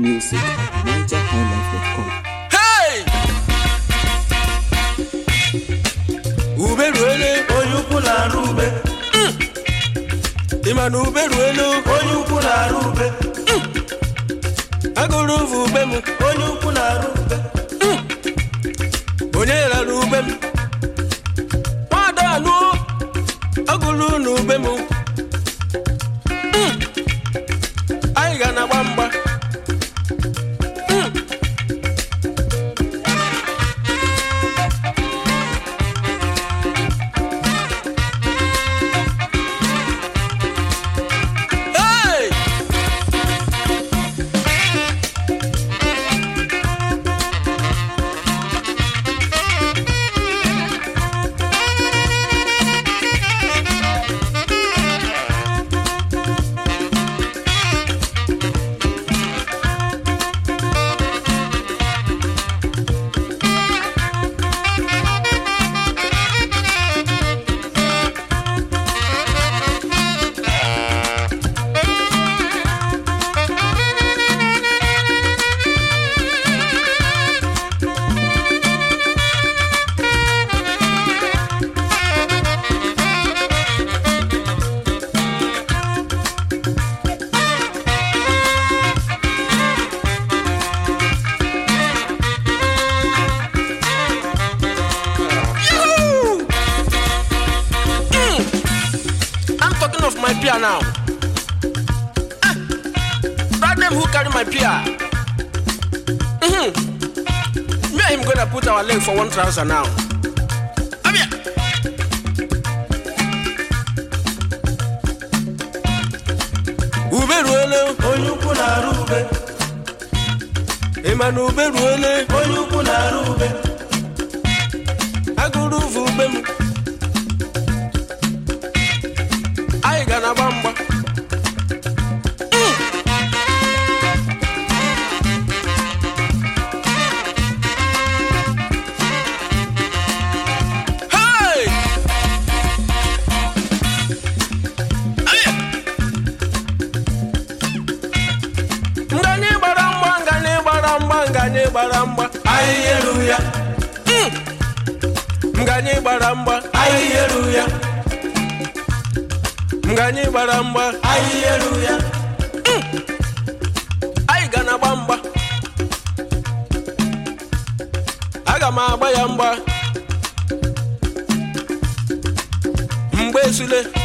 music at nigerhighlife.com. Hey! ube ruele onye ukwu na-arụ ube ịma na ube ruele onye ukwu na-arụ ube agụrụ ụvụ ube m onye ukwu na-arụ ube onye rara ube m nwada anụ agụrụ na ube m Mm. anyị ga na-agba mgba Mm. Hey! Yoo! Mm. I'm talking of my peer now. Ah, that them who carry my peer. Mm-hmm. Me and him gonna put our leg for one trouser now. Come here. Ube ruele, onye ukwu na-arụ ube ịma na ube ruele, onye ukwu na-arụ ube agụrụ ụvụ ube m. Anyị ga na-agba mgba. Hey! Aye! Nganye gbara mgba, nganye gbara mgba, nganye gbara mgba. ahịhịa eru ya Nganye gbara mgba, ahịhịa eru ya nganye gbara mgba. ahịhịa eru ya Anyị ga na-agba mgba. Aga m agba ya mgba. Mgbe esule.